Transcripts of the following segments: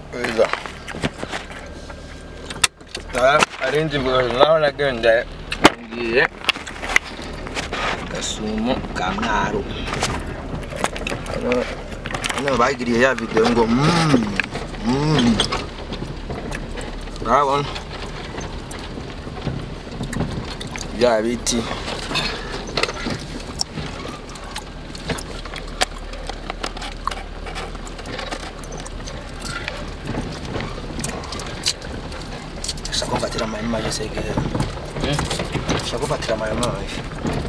Iza. Ah, arinzi mbuga naho nagenda ngiye gasumo ka mwaro. Hano- Hano bagiriye ya video ngo mm, mm. Urabona? Bya biti Ushaka kumfatira amahema yose gehe. Ushaka kumfatira amahema yose.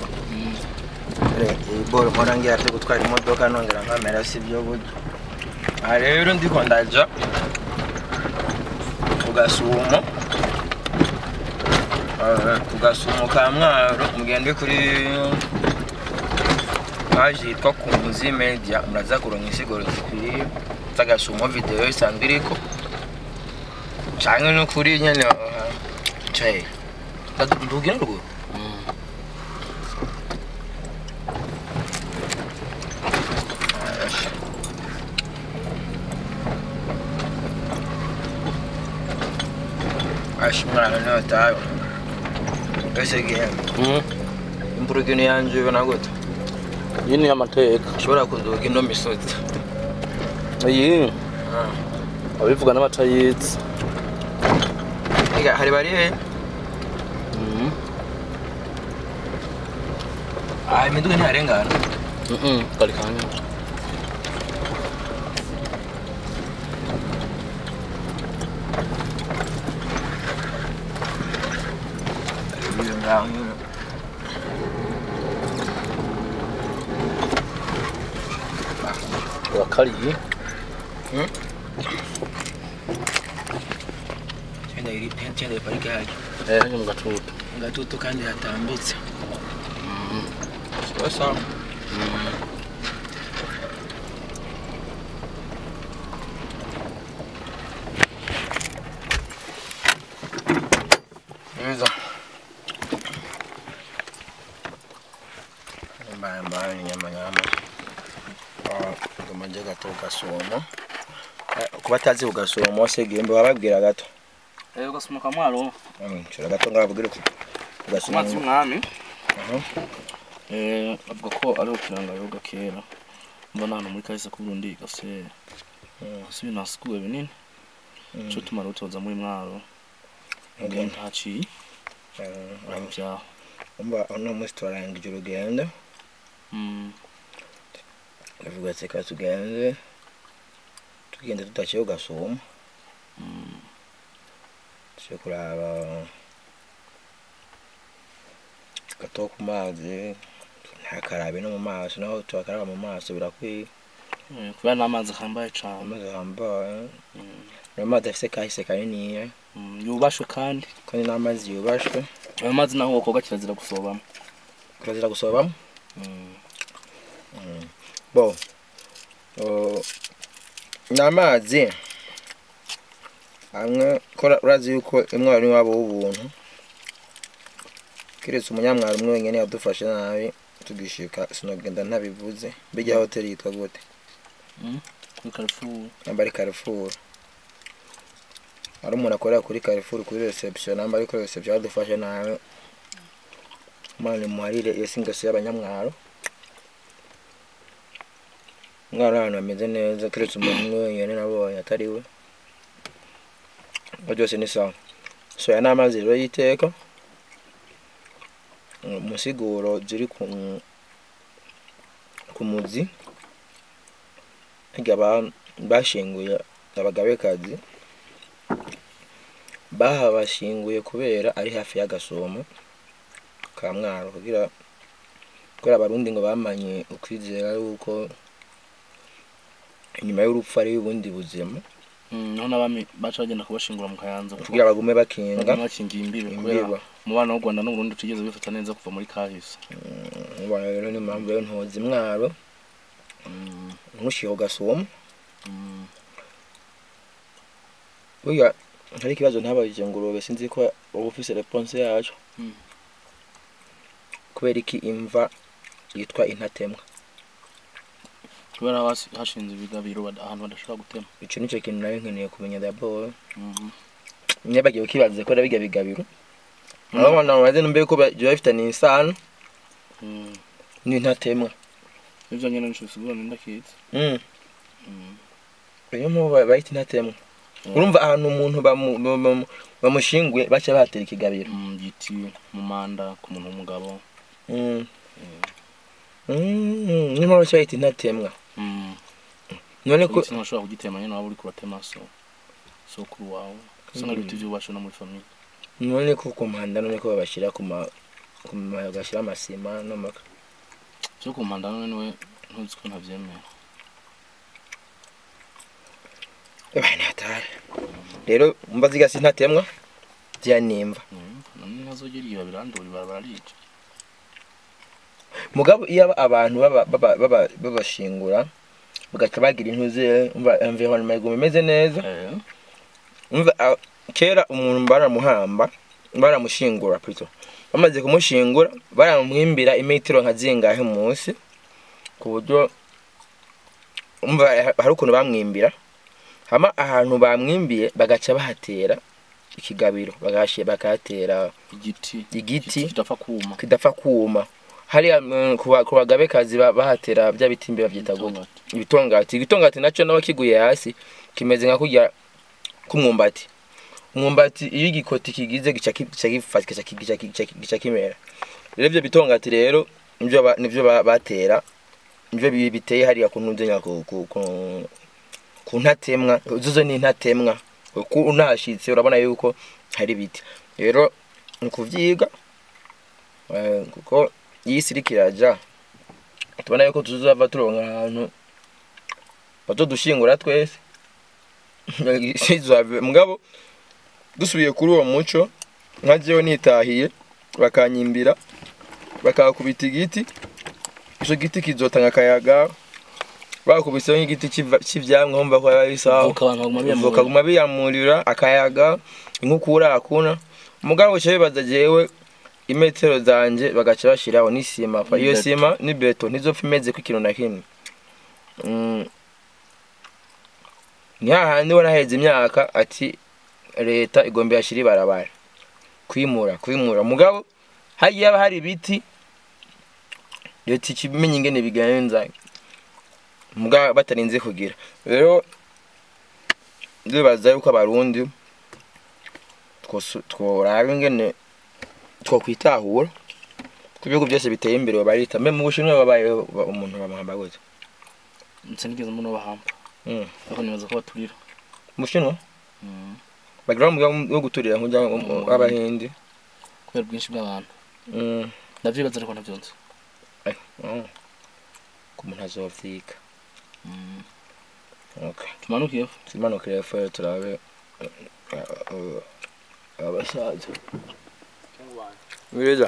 iyi boro mpora ngira byo gutwara imodoka nongera nkamera si byo buryo aha rero ndiko ndaja ku gasumo Eh, ku gasumo ka mwaro mugende kuri paji yitwa kunzi media muraza kuronka insiguro zikwiye z'agasumo video isanzwe iriko canke no kuri nyene eh, caye ndugina ruguru Acho mwana no tayo. Ese gihembe. Imburugino yanje ibona gute? iyi ni amateka Ushobora kunduga ino misozi. iyi abivuga n'abatayizi Ega hari bari he? Ah, imiduga ntiharengana. kari kanya Iyo ngaho nyine. urakariye Cyenda iri cyenda parike yaje. eh ni mu gatutu Gatutu kandi hatambitse. Sasa Hizo. Mbaya mbaya ni nyama nyama. Ah, kumanje gato gasumo. Kuba atazi ugasumo se gembe bababwira gato. eh ugasumuka mwaro Mm, Shora gato ngababwira ko amazi gasumo. y'umwami Mhm. eh avuga ko ari ukiranga yoga kera mbona hano muri kahise ku Burundi gase Mm. si ibintu hasikuwe binini Mm. cyo tumara utoza muri mwaro Okay. ngo ntaciye Eh, ari byaho umva uno munsi turarangije urugendo Mm, ndavuga ati reka tugende tugenda tudaciye ugasuma mm, tuje kuraba gato ku mazi ntakarabe no mu maso naho tubakaraba mu maso birakwiye eh, kubera n'amazi ahambaye cane amazi ahambaye Mm, ni amazi afise kahise kaniniya mm, yubashwe kandi kandi n'amazi yubashwe ayo mazi naho wokoga kirazira gusobamo turazira gusobamo Mm, bo o, ni amazi amwe ko urazi yuko imwaro ni wabo w'ubuntu keretse umunyamwaro umwe wenyine yadufashe nabi tugishika sinogenda ntabivuze bijya hoteli yitwa gute kuri Carrefour namba ari Carrefour ari umuntu akorera kuri Carrefour kuri reception namba ari kuri reception yadufashe nabi mwana muharire iyo singasi y'abanyamwaro umwana ahantu hameze neza keretse umuntu umwe wenyine nabonye atari we ngo byose ni sawa soya n'amazi rero y'iteka umusiguro ziri ku ku muzi hirya ba- bashinguye abagabekazi bahabashinguye kubera ari hafi y'agasomo ka mwaro kugira kubera abarundi ngo bamanye ukwizera yuko inyuma y'urupfu ari ubundi buzima Mm, naho n'abami baca bagenda kubashingura mu kayanza kuko kugira bagume bakinga baguma bakingiye imbibe kubera imbiba umubano w'u Rwanda n'Uburundi utigeze bifata neza kuva muri kahise ubona rero ni impamvu rero ntozi mwaro Mm, ntushiho gasomo mm, burya hari ikibazo ntabajije ngurube sinzi ko uba ufise reponse yacu Mm. kubera iki imva yitwa intatemwa kubera haba hasi- hashinze ibigabiro bada- ahantu badashobora gutema ico nico kintu nawe nkeneye kumenya d'abord Mhm. nyabagiye ukibaza ko biga bigabiro aho abantu bamaze numbe ko biba bifitaniye isano Mm. n'intatemwa ivyo nyene nico bisigura ni ndakizi Mm. Mm. niyo mpamvu ba- bayita intatemwa urumva ahantu umuntu bamu- bamu- bamushinguye baca bahatera ikigabiro Mm, giti mu manda ku muntu w'umugabo Mm. Mm, niyo mpamvu baca bayita intatemwa Mm. none ko igiti ntushobora kugitema nyene waba uriko uratema so sokuru wawe usanga ari ibiti vyubashe no muri famiye none ko ku muhanda none ko babashyira ku ma ku ma- bagashyira amasima n'amaka vyo ku mpanda none niwe ntuzi ko ntavyemera bane hatari rero mba zigasi intatemwa ziyanimva Mm. none ntazogera igihe babirandura ibarabara rica mugabo iyo aba- abantu baba- baba- baba- babashingura bagaca bagira intuze umva environnement iguma imeze neza Eh. umva ah, kera umuntu baramuhamba baramushingura plutôt bamaze kumushingura baramwimbira imetero nka zingahe munsi ku buryo umva ha- hari ukuntu bamwimbira hama ahantu bamwimbiye bagaca bahatera ikigabiro bagashi bakahatera igiti igiti kidapfa kuma kidapfa kuma hariya mm, ku ba- ku bagabekazi ba- bahatera bya biti mbi babyita gutya Itongati. ibitongati ibitongati nacyo nawe kiguye hasi kimeze nka kurya k'umwumbati umwumbati iyo igikoti kigize gica ki- gica gifata gica ki- gica ki- gica ki- gica kimera rero ibyo bitongati rero nibyo ba- nibyo ba- batera nibyo bi- biteye hariya ku ntuze ku ku ku- ku ntatemwa zo ni intatemwa uko unahashitse urabona yuko hari ibiti rero ni ukuvyiga eh, kuko iyi isi iriko iraja tubona yuko tuzava turonka ahantu bazodushingura twese sizave mugabo dusubiye kuri uwo muco nka jewe nitahiye bakanyimbira bakakubita igiti ico giti kizotanga akayaga bakubiseho nk'igiti c'iva- c'ivyamwa wumva ko ari sawa Voka abantu baguma biyamurira. bakaguma biyamurira akayaga inkukura akuna mugabo uca bibaza jewe imetero zanje bagaca bashiraho n'isima kwa iyo Beto. sima ni beto ntizopfa imeze ko ikintu na kimwe Mm. ni hahandi ubona haheze imyaka ati leta igomba yashira ibarabara kwimura kwimura mugabo hagiye haba hari ibiti leta ikimenya ingene bigenza mugabo batarinze kugira rero ndibaza yuko abarundi twosu- tworaba ingene twokwitahura ku bihugu byose biteye imbere barita mbe mu bushinwa babayeho ba- umuntu bamuhamba gute sinigeze muno bahamba Mm. ariko nibaza ko baturira mu bushinwa Mm. bagira umugambi wo guturira nk'ujya Mm. w'abahindi kubera ubwinshi bw'abantu Mm. ndavyibaza ariko ntavyonze Oh. ku muntu azovyiga Mm. okay tumanukiye tumanukire hepfo turabe eh, eh, abasaza biriza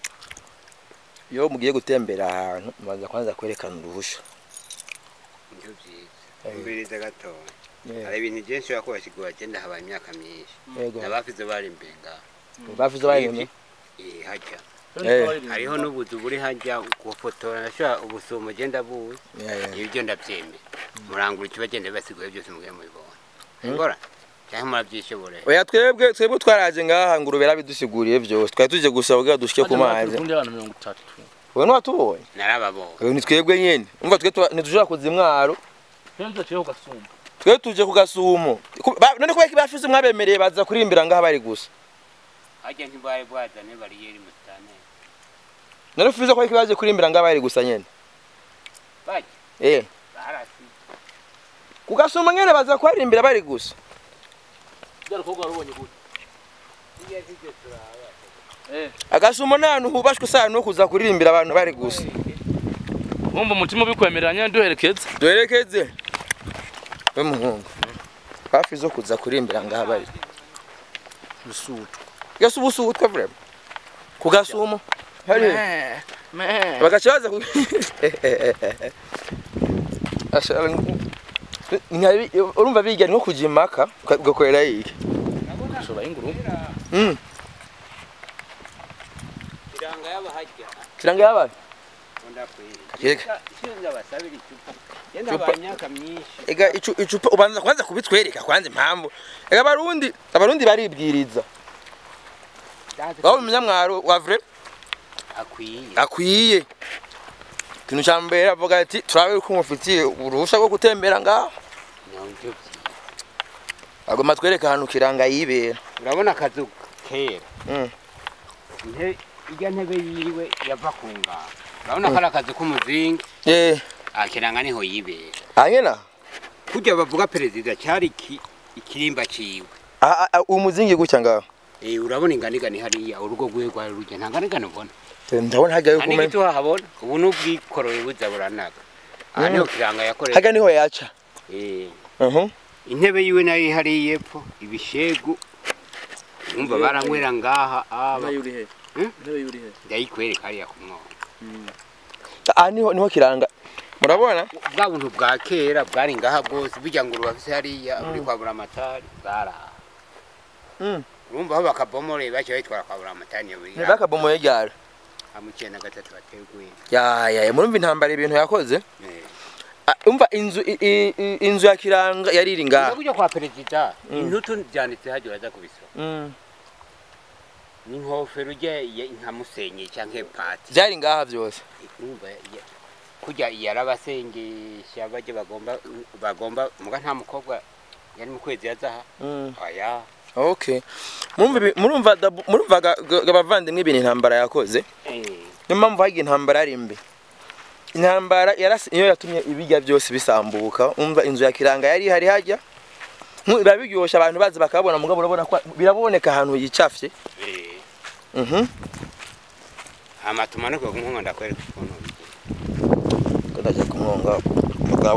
iyo mugiye gutembera ahantu mubanza kwanza kwerekana uruhusha nibyo byiza Eh. mbiriza gatoya Yeah. hari ibintu byinshi ushobora kubashigura agenda habaye imyaka myinshi yego n'abafize bari imbere ngaho bavuze bayimye Eh, hajya Eh. hariho n'ubuzu buri hajya gufotora nashobora ubusumo ugenda buzi ibyo ndabyemera murangura ikibagenda bibasiguye byose mugiye mubibona ngora cyangwa murabyishobora oya twebwe twebwe twaraje ngaha ngo urubera bidusiguriye byose twari tuje gusaba kugira dushike ku mazi kundi abantu mirongo itatu wewe ntiwatubonye narababonye Wewe ni twebwe nyene umva twe tuba- ntidushobora kuza imwaro kenzo ciyeho gasumba twe tuje ku gasumo Ku- ba- none kubera ko bafize mwabemereye baza kurimbira ngaha bari gusa hajya ntibari bwazane bariyeri musitane none ufize ko ariko baje kurimbira ngaha bari gusa nyene bajya eh barasi ku gasumo nyene baza kuharimbira bari gusa byari kogwa rubonye gute tujya tujya turaba eh agasumo ni ahantu hubashwe usana no kuza kuririmbira abantu bari gusa wumva umutima ubikwemerera nyine duherekeza duherekeze we muhungu hafi zo kuza kurimbira ngaha bari rusutu gasa ubusutwa vrema ku gasumo hari bagaca baza ku Ashara nk- nkabi- urumva biga nko kuja impaka uka- ugakorera yiki ushobora inguru Mm, iranga y'abahajya kiranga yabaye ndakwiye Yega. sinzi abasabira icupa Yenda Chupa. ba myaka myinshi. ega icu- icupa ubanza kwanza kubitwereka kwanza impamvu ega abarundi abarundi baribwiriza waba umunyamwaro wa vrai akwiye. akwiye ikintu cya mbere avuga ati turabe ko mufitiye uruhushya rwo gutembera ngaho Nyonjo byi. agomba twereka ahantu kiranga yibera Urabona akazu kera. Mm. Inte ijya ntebe yiwe yava ku ngara. Urabona ko ari akazu k'umuzingi. eh Akiranga niho yibera. hanyena Kujya bavuga perezida cyari iki ikirimba ciwe. Ah, ah, umuzingi gutya ngaho Eh urabona inganigani hariya urugo rwe rwari rujya nta nganigani ubona. ndabona hajya yuko Ani umenye gitu hahabona. Ubu n'ubwikoreye buza buranaga. Aha Mm. niho kiranga yakoreye. hajya niho yaca Eh Mhm. intebe yiwe nayo ihari yepfo ibishegu umva baranywera ngaha aba intebe yuri he Hmm? intebe yuri he ndayikwereka hariya ku mwobo ah niho niho kiranga murabona bwa buntu bwa kera bwari ngaha bwose bijya ngo urubafise hariya uri kwa buramatari bwaraha Mm. urumva aho bakabomoreye baciye bayitwara kwa buramatari niyo biri ntibakabomoye ryari amuciye na gatatu bateguye ya ya murumva intambara ibintu yakoze Ah, umva inzu i- i- i- inzu ya kiranga yari iri ngaha ngaha kujya kwa perezida Mm. intutu byanditse hajya uraza kubisoma Mm. n'inkofero ujya nka musenyi cyangwa pati byari ngaha byose urumva ya- kujya yarabasengesha bajya bagomba bagomba muga nta mukobwa yari mu kwezi yazaha Mm. aya okay murumva ibi- murumva dabu- murumva ga- ga- abavandimwe ibintu intambara yakoze eh niyo mpamvu hagiye intambara ari mbi intambara yarasi niyo yatumye ibijya byose bisambuka umva inzu ya kiranga yari ihari hajya Nku- biba biryoshye abantu bazi bakabona mugabo urabona ko biraboneka ahantu yicafye eh mhm hama tumanuke ku nkunga ndakwereka ukuntu bigira ndajya kumwonga mugabo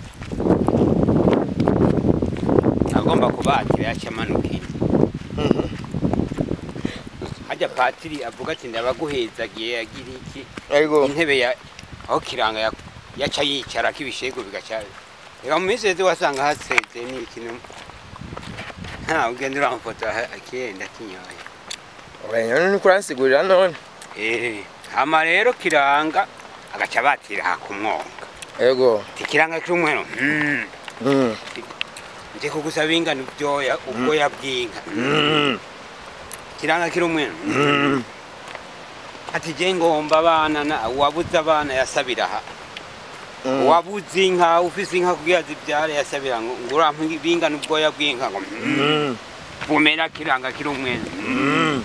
agomba kubatira yaca amanuka ino mhm hajya patiri avuga ati ndabaguhezagiye yagira iki ariko intebe ya aho kiranga ya- yaca yicara k'ibishego bigaca reka mu minsi yose wasanga haseze ni ikintu nta ugenda uramufotora akenda kinyoye uranyana ni kuransigurira none Eh, hama rero kiranga agaca batira ha ku mwonga yego ti kiranga cy'umweru mm. mm nje kugusaba ingano byoya ubwoya bw'inka mm kiranga kiri umweru mm ati je ngomba abana na wabuze abana yasabira aha mm wabuze inka ufise inka kugira zibyare yasabira ngo ngo urampe bingana ubwoya bw'inka ngo mm. mm bumera kiranga kiri umweru mm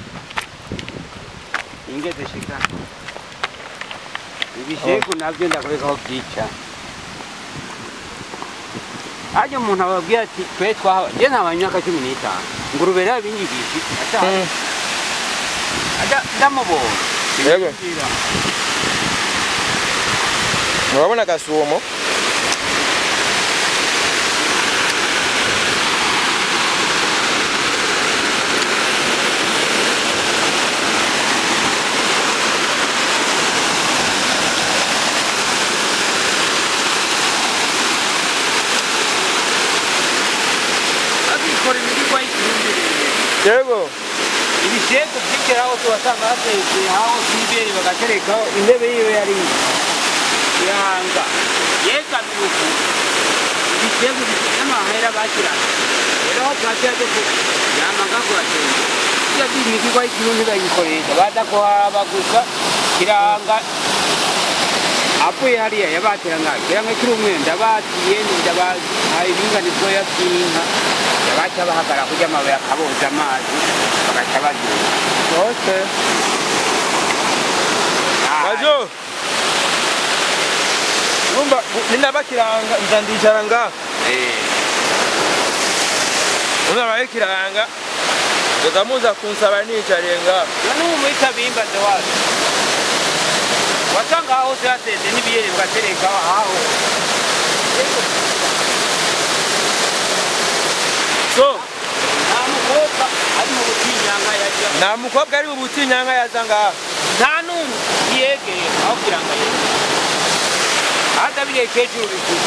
ingeze shika ibishegu navyo ndakwereka aho byica harya umuntu ababwira ati twe twahawe je ntabaye imyaka cumi n'itanu ngurube rero binyigisha ata mm ata- ndamubonye Yego. Sinzira. murabona agasumo abikora imirigwa y'ikirumbirere yego ibishegu byigeraho tubasanga hatetse aho twibere bagaterekaho intebe yiwe yari yanga yegamiye uku ibishegu bifite amahera bashyiraga rero aho twatera cyo yamaga kuhatera iyo by'imigirwa y'ikirundi bayikoresha baza kuhaba gusa kiranga avuye hariya yabatera ngaho kiranga kiri umwenda batiye ndabahaye ibinganizwa by'inka yabaca bahagara kurya amabuye akaboza amazi bagaca bagenda okay majo numva ninabakiranga nza ndicara ngaha unaraye kiranga nzoza muza kunsaba nicariye ngaha none ubu muri kabimba ndewazo wasanga aho hose haseze n'ibiyeri bigatereka aho so nta mukobwa ari mu butinyanga yajya nta mukobwa ari ubutinyanga yaza ngaha nta n'umwe yegeye aho kugira ngo yegeye hata biriya kecuru bikuru